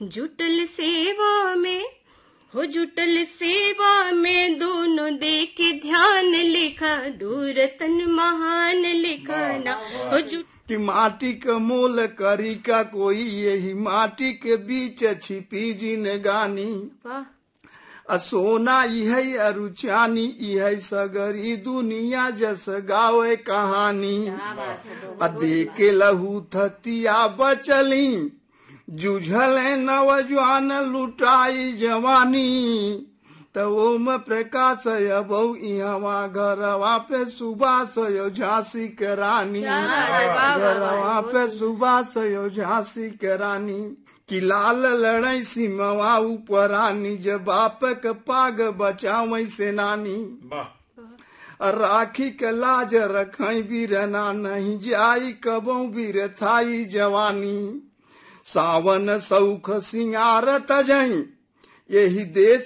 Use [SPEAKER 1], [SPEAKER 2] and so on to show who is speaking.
[SPEAKER 1] जुटल सेवा में हो जुटल सेवा में दोनों दे के ध्यान लिखा दूर तन महान लिखा ना हो जुट
[SPEAKER 2] कि माटी के मोल करी का कोई यही माटी के बीच छिपी जिन गानी
[SPEAKER 1] वाह
[SPEAKER 2] आ सोना इहै अरुचानी इहै सगरी दुनिया जस गावे कहानी आ देके लहू थतिया बचली जुझल नवजवान लुटाई जवानी त ओम प्रकाश अबौ इहवा घरवा पे सुबास यो झांसी के रानी घरवा पे सुबास यो झांसी के रानी कि लाल लड़ई सिमवा उपरानी जब बाप के पाग बचावई सेनानी राखी के लाज रखई बीरना नहीं जाई कबो बीर थाई जवानी सावन सौख सिंगार तजई यही देश